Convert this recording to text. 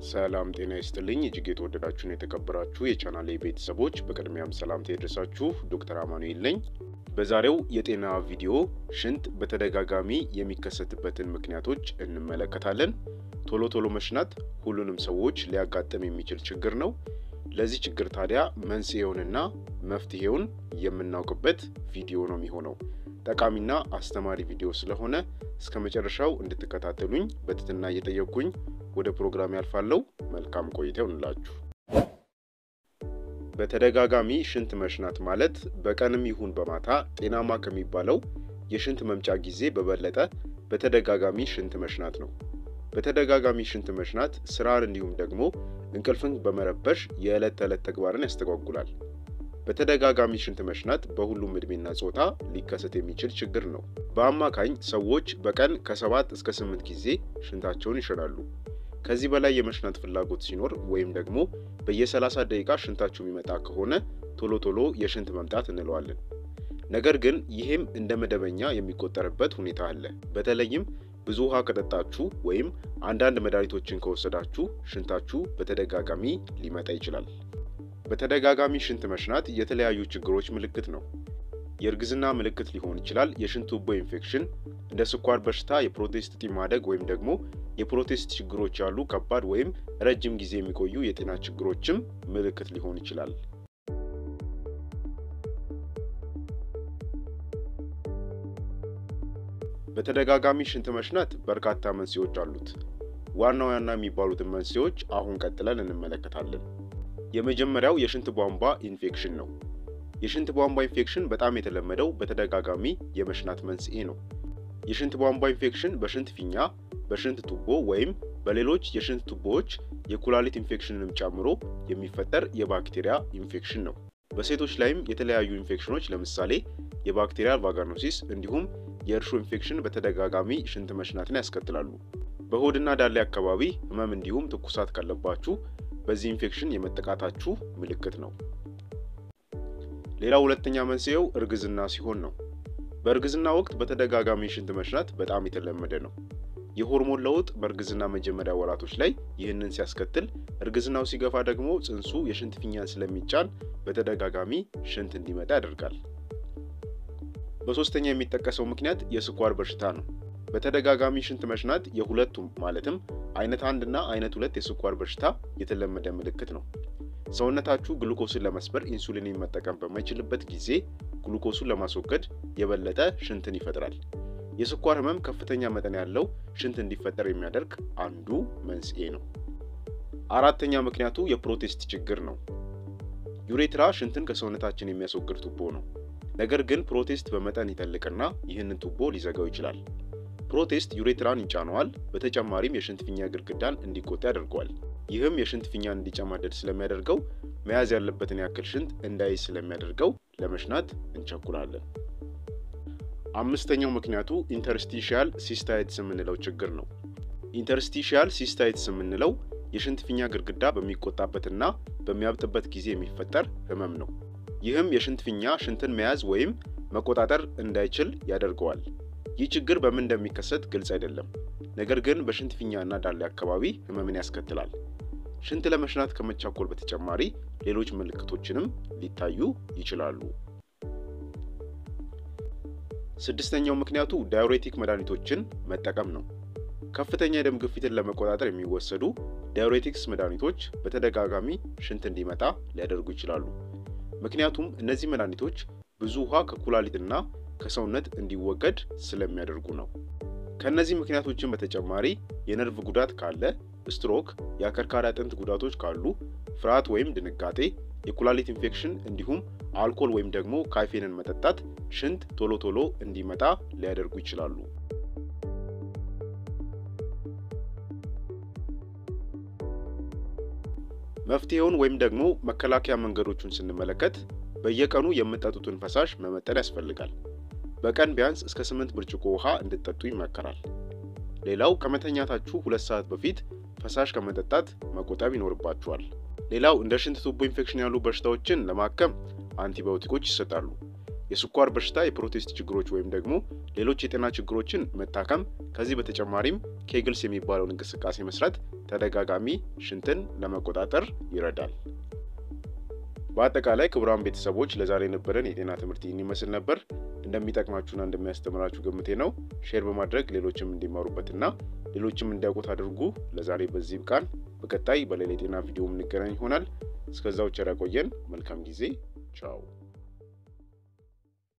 ሰላም ጤና ይስጥልኝ እጅግ የተወደዳችሁን የተከበራችሁ የቻናሌ ቤተሰቦች በቅድሚያም ሰላምታ ይድረሳችሁ። ዶክተር አማኑኤል ነኝ። በዛሬው የጤና ቪዲዮ ሽንት በተደጋጋሚ የሚከሰትበትን ምክንያቶች እንመለከታለን። ቶሎ ቶሎ መሽናት ሁሉንም ሰዎች ሊያጋጥም የሚችል ችግር ነው። ለዚህ ችግር ታዲያ መንስኤውንና መፍትሄውን የምናውቅበት ቪዲዮ ነው የሚሆነው። ጠቃሚና አስተማሪ ቪዲዮ ስለሆነ እስከ መጨረሻው እንድትከታተሉኝ በትህትና እየጠየቅኩኝ ወደ ፕሮግራም ያልፋለው። መልካም ቆይታ ይሁንላችሁ። በተደጋጋሚ ሽንት መሽናት ማለት በቀንም ይሁን በማታ ጤናማ ከሚባለው የሽንት መምጫ ጊዜ በበለጠ በተደጋጋሚ ሽንት መሽናት ነው። በተደጋጋሚ ሽንት መሽናት ስራን እንዲሁም ደግሞ እንቅልፍን በመረበሽ የዕለት ተዕለት ተግባርን ያስተጓጉላል። በተደጋጋሚ ሽንት መሽናት በሁሉም ዕድሜና ጾታ ሊከሰት የሚችል ችግር ነው። በአማካኝ ሰዎች በቀን ከሰባት እስከ ስምንት ጊዜ ሽንታቸውን ይሸናሉ። ከዚህ በላይ የመሽናት ፍላጎት ሲኖር ወይም ደግሞ በየ30 ደቂቃ ሽንታችሁ የሚመጣ ከሆነ ቶሎ ቶሎ የሽንት መምጣት እንለዋለን። ነገር ግን ይህም እንደ መደበኛ የሚቆጠርበት ሁኔታ አለ። በተለይም ብዙ ውሃ ከጠጣችሁ ወይም አንዳንድ መድኃኒቶችን ከወሰዳችሁ ሽንታችሁ በተደጋጋሚ ሊመጣ ይችላል። በተደጋጋሚ ሽንት መሽናት የተለያዩ ችግሮች ምልክት ነው። የእርግዝና ምልክት ሊሆን ይችላል። የሽንት ቱቦ ኢንፌክሽን፣ እንደ ስኳር በሽታ፣ የፕሮቴስት እጢ ማደግ ወይም ደግሞ የፕሮቴስት ችግሮች ያሉ ከባድ ወይም ረጅም ጊዜ የሚቆዩ የጤና ችግሮችም ምልክት ሊሆን ይችላል። በተደጋጋሚ ሽንት መሽናት በርካታ መንስኤዎች አሉት። ዋና ዋና የሚባሉትን መንስኤዎች አሁን ቀጥለን እንመለከታለን። የመጀመሪያው የሽንት ቧንቧ ኢንፌክሽን ነው። የሽንት ቧንቧ ኢንፌክሽን በጣም የተለመደው በተደጋጋሚ የመሽናት መንስኤ ነው። የሽንት ቧንቧ ኢንፌክሽን በሽንት ፊኛ፣ በሽንት ቱቦ ወይም በሌሎች የሽንት ቱቦዎች የኩላሊት ኢንፌክሽንንም ጨምሮ የሚፈጠር የባክቴሪያ ኢንፌክሽን ነው። በሴቶች ላይም የተለያዩ ኢንፌክሽኖች ለምሳሌ የባክቴሪያል ቫጋኖሲስ እንዲሁም የእርሾ ኢንፌክሽን በተደጋጋሚ ሽንት መሽናትን ያስከትላሉ። በሆድና ዳሌ አካባቢ ህመም እንዲሁም ትኩሳት ካለባችሁ በዚህ ኢንፌክሽን የመጠቃታችሁ ምልክት ነው። ሌላው ሁለተኛ መንስኤው እርግዝና ሲሆን ነው። በእርግዝና ወቅት በተደጋጋሚ ሽንት መሽናት በጣም የተለመደ ነው። የሆርሞን ለውጥ በእርግዝና መጀመሪያ ወራቶች ላይ ይህንን ሲያስከትል፣ እርግዝናው ሲገፋ ደግሞ ጽንሱ የሽንት ፊኛን ስለሚጫን በተደጋጋሚ ሽንት እንዲመጣ ያደርጋል። በሶስተኛ የሚጠቀሰው ምክንያት የስኳር በሽታ ነው። በተደጋጋሚ ሽንት መሽናት የሁለቱም ማለትም አይነት አንድ እና አይነት ሁለት የስኳር በሽታ የተለመደ ምልክት ነው። ሰውነታችሁ ግሉኮስን ለመስበር ኢንሱሊንን መጠቀም በማይችልበት ጊዜ ግሉኮሱን ለማስወገድ የበለጠ ሽንትን ይፈጥራል። የስኳር ህመም ከፍተኛ መጠን ያለው ሽንት እንዲፈጠር የሚያደርግ አንዱ መንስኤ ነው። አራተኛ ምክንያቱ የፕሮቴስት ችግር ነው። ዩሬትራ ሽንትን ከሰውነታችን የሚያስወግድ ቱቦ ነው። ነገር ግን ፕሮቴስት በመጠን ይተልቅና ይህንን ቱቦ ሊዘጋው ይችላል። ፕሮቴስት ዩሬትራን ይጫነዋል። በተጨማሪም የሽንት ፊኛ ግድግዳን እንዲቆጣ ያደርገዋል። ይህም የሽንት ፊኛን እንዲጨማደድ ስለሚያደርገው መያዝ ያለበትን ያክል ሽንት እንዳይዝ ስለሚያደርገው ለመሽናት እንቸኩላለን። አምስተኛው ምክንያቱ ኢንተርስቲሺያል ሲስታይትስ የምንለው ችግር ነው። ኢንተርስቲሺያል ሲስታይትስ የምንለው የሽንት ፊኛ ግድግዳ በሚቆጣበትና በሚያብጥበት ጊዜ የሚፈጠር ህመም ነው። ይህም የሽንት ፊኛ ሽንትን መያዝ ወይም መቆጣጠር እንዳይችል ያደርገዋል። ይህ ችግር በምን እንደሚከሰት ግልጽ አይደለም። ነገር ግን በሽንት ፊኛና ዳሌ አካባቢ ህመምን ያስከትላል። ሽንት ለመሽናት ከመቻኮል በተጨማሪ ሌሎች ምልክቶችንም ሊታዩ ይችላሉ። ስድስተኛው ምክንያቱ ዳዩሬቲክ መድኃኒቶችን መጠቀም ነው። ከፍተኛ የደም ግፊትን ለመቆጣጠር የሚወሰዱ ዳዩሬቲክስ መድኃኒቶች በተደጋጋሚ ሽንት እንዲመጣ ሊያደርጉ ይችላሉ። ምክንያቱም እነዚህ መድኃኒቶች ብዙ ውሃ ከኩላሊትና ከሰውነት እንዲወገድ ስለሚያደርጉ ነው። ከእነዚህ ምክንያቶችን በተጨማሪ የነርቭ ጉዳት ካለ፣ ስትሮክ፣ የአከርካሪ አጥንት ጉዳቶች ካሉ፣ ፍርሃት ወይም ድንጋጤ፣ የኩላሊት ኢንፌክሽን እንዲሁም አልኮል ወይም ደግሞ ካፌንን መጠጣት ሽንት ቶሎ ቶሎ እንዲመጣ ሊያደርጉ ይችላሉ። መፍትሄውን ወይም ደግሞ መከላከያ መንገዶቹን ስንመለከት በየቀኑ የምጠጡትን ፈሳሽ መመጠን ያስፈልጋል። በቀን ቢያንስ እስከ ስምንት ብርጭቆ ውሃ እንድትጠጡ ይመከራል። ሌላው ከመተኛታችሁ ሁለት ሰዓት በፊት ፈሳሽ ከመጠጣት መቆጠብ ይኖርባችኋል። ሌላው እንደ ሽንት ቱቦ ኢንፌክሽን ያሉ በሽታዎችን ለማከም አንቲባዮቲኮች ይሰጣሉ። የስኳር በሽታ፣ የፕሮቴስት ችግሮች ወይም ደግሞ ሌሎች የጤና ችግሮችን መታከም። ከዚህ በተጨማሪም ኬግልስ የሚባለውን እንቅስቃሴ መስራት ተደጋጋሚ ሽንትን ለመቆጣጠር ይረዳል። በአጠቃላይ ክቡራን ቤተሰቦች ለዛሬ የነበረን የጤና ትምህርት ይህን ይመስል ነበር። እንደሚጠቅማችሁና እንደሚያስተምራችሁ ግምቴ ነው። ሼር በማድረግ ሌሎችም እንዲማሩበትና ሌሎችም እንዲያውቁት አድርጉ። ለዛሬ በዚህ ብቃን። በቀጣይ በሌላ የጤና ቪዲዮ የምንገናኝ ይሆናል። እስከዛው ቸር ያቆየን። መልካም ጊዜ። ቻው